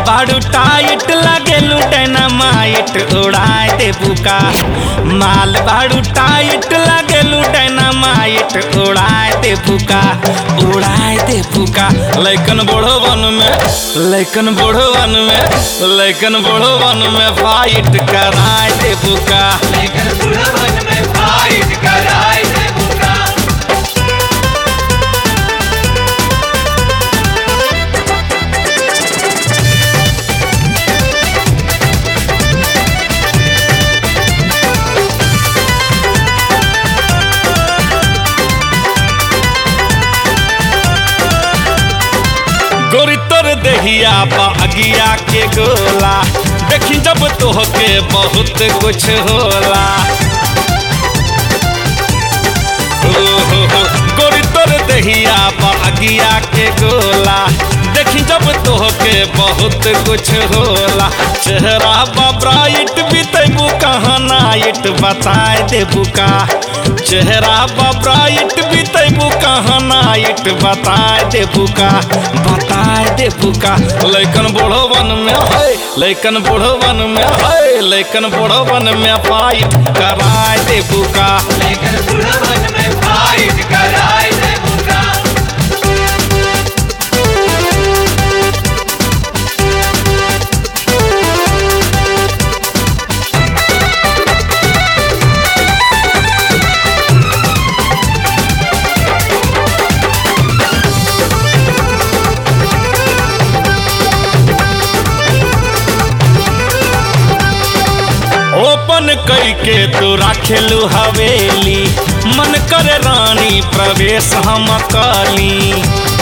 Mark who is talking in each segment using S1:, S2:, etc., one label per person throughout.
S1: बाड़ू टाइट लागेलू डायनामाइट उड़ाए दे बुका माल बाड़ू टाइट लागेलू डायनामाइट उड़ाए दे बुका उड़ाए दे बुका लैकन बड़ो वन में लैकन बड़ो वन में लैकन बड़ो वन में फाइट कराए दे बुका
S2: लेकर बुढ़वन में फाइट कराए दे बुका
S1: गोरी तोर देहिया बागिया के गोला देखी जब तोहके बहुत कुछ होला हो हो हो गोरी तोर देहिया बागिया के गोला देखी जब तोहके बहुत कुछ होला चेहरा बा ब्राइट बीतेबू कहाँ नाइट बताए देबू का चेहरा बा ब्राइट बीतेबू कहाँ नाइट बताए देबू का बताए देबू का लैकन बूढ़ो वन में है लैकन बूढ़ो वन में है लैकन बूढ़ो वन में फाइट कराए देबू का
S2: लेकर बुढ़वन में फाइट कराए दे बुका
S1: ओपन कई के तू राखेलू हवेली मन करे रानी प्रवेश हम कली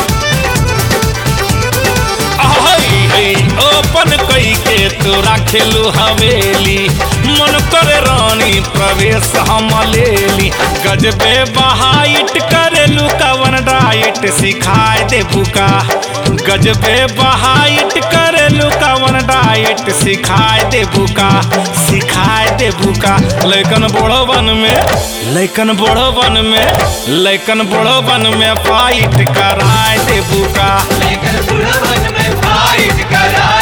S1: आहै, है, ओपन कई के तू राखेलू हवेली मन करे रानी प्रवेश हम लेली गजबे बहाइट करेलू कवन डाइट सिखाए दे बुका गजबे बहाइट करेलू कवन डाइट सिखाए दे बुका सिखाए दे बुका लैकन बड़ो वन में लैकन बड़ो वन में लैकन बड़ो वन में फाइट कराए दे बुका
S2: लेकर बुढ़वन में फाइट कराए